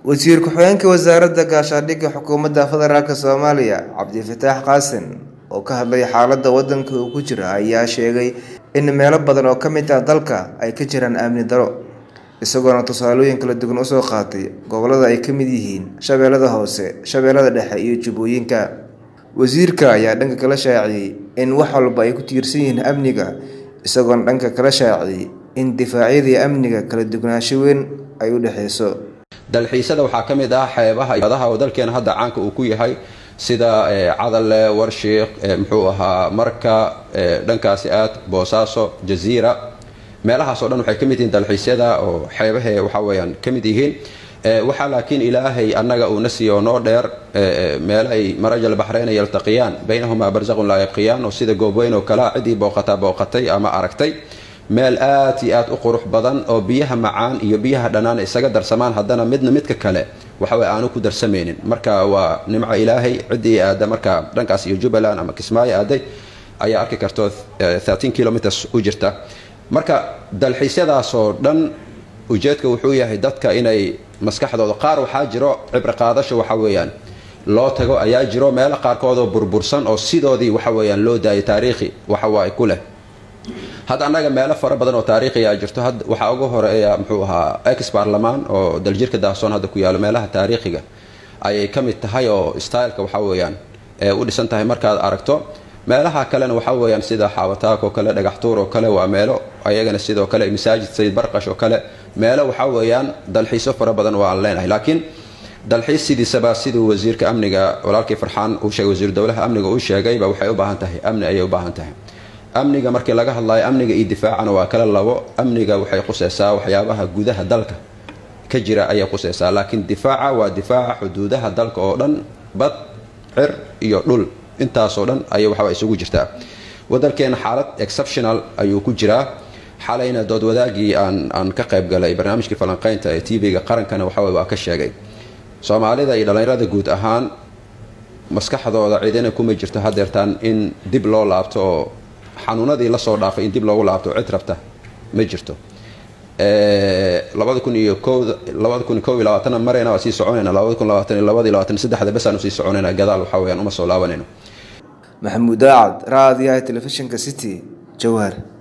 wasiir ku-xigeenka wasaaradda gaashaandhigga xukuumadda federaalk soomaaliya cabdifataax qaasin oo ka hadlay xaaladda waddanka uu ku jira ayaa sheegay in meelo badan oo ka mid ah dalka ay ka jiraan amni daro isagoona tusaalooyin kala duwan usoo qaatay gobolada ay ka mid yihiin shabeellada hoose shabeellada dhexe iyo jubbooyinka wasiirka ayaa dhanka kala shaaciyey in wax walba ay ku tiirsan yihiin amniga isagoona dhanka kala shaaciyey in difaacyadii amniga kala duwanaansho weyn ay u dhexeyso dalxiisada waxaa ka mid ah xeebaha badaha oo dalkeena hadda caanka uu ku yahay sida cadalle warshiikh muxuu ahaa marka dhankaasi aad boosaaso jaziira meelahaas o dhan waxay ka mid yihiin dalxiisyada oo xeebahe waxa weyaan ka mid yihiin waxaa laakiin ilaahay annaga uuna siiyo noo dheer meel ay marajal baxreyna yaltaqiyaan baynahumaa barsaqun laa yabqiyaan oo sida goobweyn oo kalea ciddii booqataa booqatay ama aragtay meel aad iyo aad u qurux badan oo biyaha macaan iyo biyaha dhanaan isaga darsamaan haddana midna midka kale waxawey aanu ku darsamaynin marka waa nimco ilaahay ciddii aada marka dhankaas iyo jubbaland ama kismaayo aaday ayaa arki karto kilometers u jirta marka dalxiisyadaasoo dhan ujeedka wuxuu yahay dadka inay maskaxdooda qaar waxaa jiro cibri qaadasho waxa weeyaan loo tago ayaa jiro meelo qaarkoodoo burbursan oo sidoodii waxa weyaan loo daayay taariikhi waxawaaye ku leh hadda annaga meelo fara badan oo taariikhiyaa jirto waxaa ugu horeeya muxuu ahaa ex baarlamaan oo daljirka daahsoon hadda ku yaalo meelaha taariikhiga ayay ka mid tahay oo styleka waxa weeyaan u dhisan tahay markaad aragto meelaha kalena waxa weeyaan sida xaawataak oo kale dhagaxtuur oo kale waa meelo ayagana sidoo kale masaajid sayid barqash oo kale meelo waxa weeyaan dalxiisyo fara badan oo aan leenahay laakiin dalxiis sidiisaba siduu wasiirka amniga walaalkii farxaan uu sheegay wasiiru dowlaha amniga uu sheegayba waxay u baahan tahay amni ayay u baahan tahay amniga markii laga hadlayo amniga iyo difaacana waa kala labo amniga waxay quseysaa waxyaabaha gudaha dalka ka jira ayay quseysaa laakiin difaaca waa difaaca xuduudaha dalka oo dhan bad cir iyo dhul intaasoo dhan ayay waxaa isugu jirtaa wadalkeena xaalad exceptional ayuu ku jiraa xalayna dood wadaagii aan aan ka qayb galay barnaamijkii falanqeynta ee tv-ga qarankana waxawey waa ka sheegay soomaalida iyo dhallinyarada guud ahaan maskaxdooda cidina kuma jirto hadeertaan in dib loo laabto oo xanuunadii lasoo dhaafay in dib loogu laabto cid rabta ma jirto labada kun iyo labada kun ko iyo labaatana marayna waa sii soconayna labada kun labaatan iyo labada iyo labaatan saddexda besaanu sii soconayna gadaal waxa weyaan uma soo laabanayno maxamuud daacad raadiyaha telefishinka city jowhar